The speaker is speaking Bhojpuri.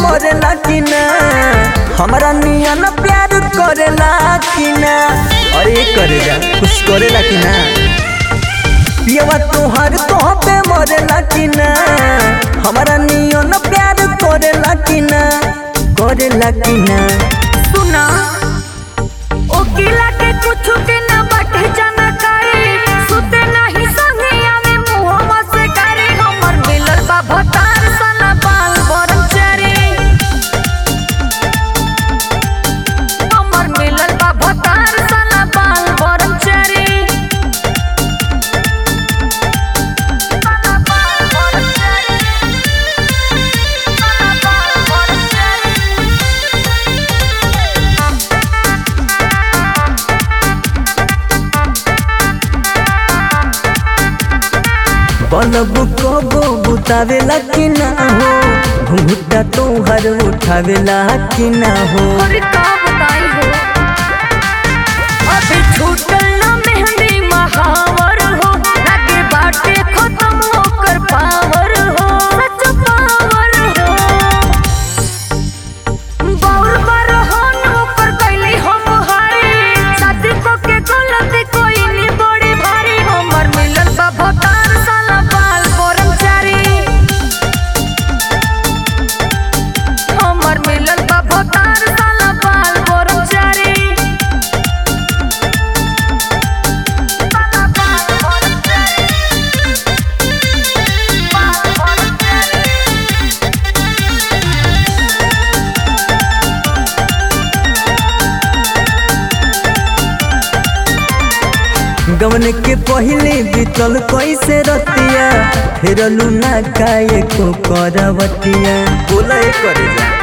मरेला कि ना हमारा नियन प्यार करेला कि ना अरे करेगा कुछ करेला कि ना पियवा तोहर तो पे मरेला कि ना हमारा नियन प्यार करेला कि ना करेला कि ना सुना ओकिला के कुछ के ना बाटे जानकारी सुते नहीं संगे आवे मुहवा से करे हमर मिलल बा भतार सना बाल ब्रह्मचारी हमर मिलल बा भतार सना बाल ब्रह्मचारी सना बाल ब्रह्मचारी सना बाल ब्रह्मचारी बलब कबो बुतावेला कि ना हो घुंघटा तोहर उठावेला कि ना हो और का बताई हो अभी छूटल ना मेहंदी महावर हो लागे बाटे खत्म होकर पावर हो सच पावर हो बाउर पर हो नौकर कैली हम हारी शादी को के गलती कोई नहीं बड़ी भारी हमर मिलल बा भतार साला बाल ब्रह्मचारी हमर मिलल बा भतार साला बाल ब्रह्मचारी साला बाल ब्रह्मचारी बाल ब्रह्मचारी गवन के पहले बीतल कैसे रतिया फिर लूना काये को करवतिया बोला करे जा